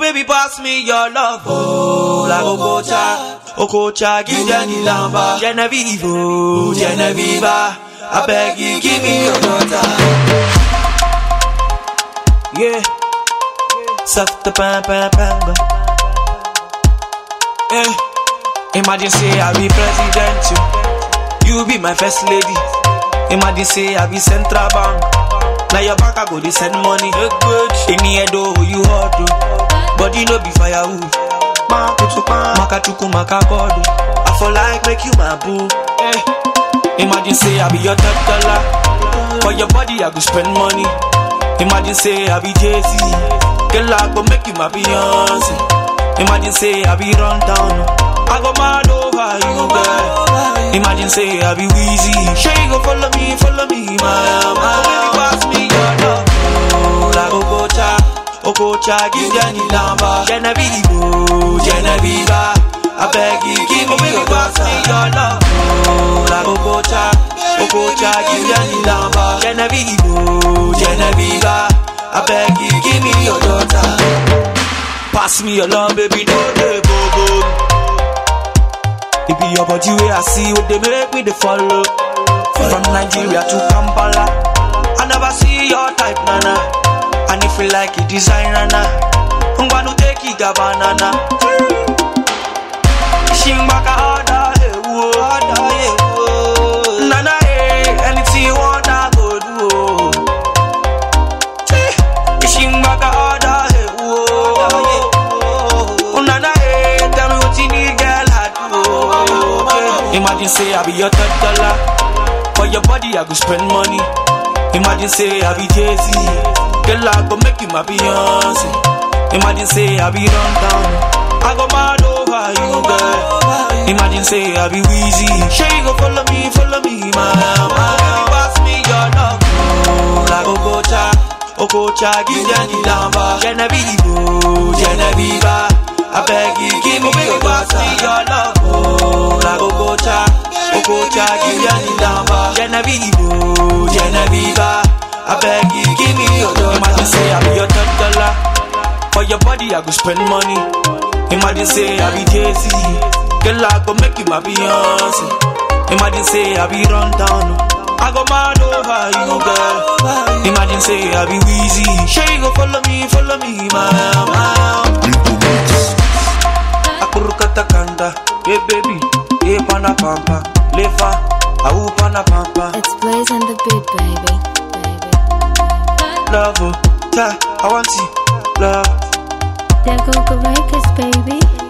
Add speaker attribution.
Speaker 1: baby, pass me your love. Oh, like Okocha, Okocha, give them the lamba. Genevieve, oh, Genevieve, I beg you, give me your daughter. Yeah, soft the pam pam pam. Yeah, imagine say I be president, you, you be my first lady. Imagine say I be central bank. Now your bank I go they send money. In the head oh you hot oh. Body no be firewood. Maka chuku maka kodo. I for like make you my boo. Eh. Imagine say I be your top dollar. For your body I go spend money. Imagine say I be Jay Z. Girl I go make you my Beyonce. Imagine say I be run down. I go mad over you girl. Imagine say I be Weezy. Sure you go follow me, follow me, my my. Baby pass me your love. Oh, like Okocha, Okocha, give them the lamba. Genevieve, oh, Genevieve, I beg you, give me your pass me your love. Oh, like Okocha, Okocha, give them the lamba. Genevieve, oh, Genevieve, I beg you, give me your daughter. Pass me your love, baby, don't dey go go. It be your body way I see what they make me they follow. From Nigeria to Kampala, I never see your type, nana. And if you like it, design, nana. I'm gonna take it, banana. Shimbaka order, eh, whoa, order, eh, whoa. Nana, eh, anything you want, I go do. oh. Shimbaka order, eh, whoa. Oh, Nana, eh, tell me what you need, girl, I do. oh. Imagine say I be your third dollar. For your body, I go spend money. Imagine say I be Jay Z. Girl, I go make you my Beyonce. Imagine say I be run down. I go mad over you, girl. Imagine say I be Weezy. Sure you go follow me, follow me, my my. Baby, pass me your love. Oh, like Okocha, Okocha, give them the lamba. Genevieve, oh, Genevieve, I beg you, give me your pass me your love. Oh, like Okocha, Okocha, give them the lamba. Genevieve, oh, Genevieve, I beg you, give me your daughter. Imagine say I be your top dollar. For your body, I go spend money. Imagine say I be Jay Z. Girl, I go make you my Beyonce. Imagine say I be run down. I go mad over you, girl. Imagine say I be Weezy. Sure you go follow me, follow me, my my. Akurukata kanda, hey baby, hey pana pampa, lefa, au pana pampa.
Speaker 2: It's Blaze and the beat, baby. Baby.
Speaker 1: Love, oh, ta, I want you, love.
Speaker 2: There go the records, baby.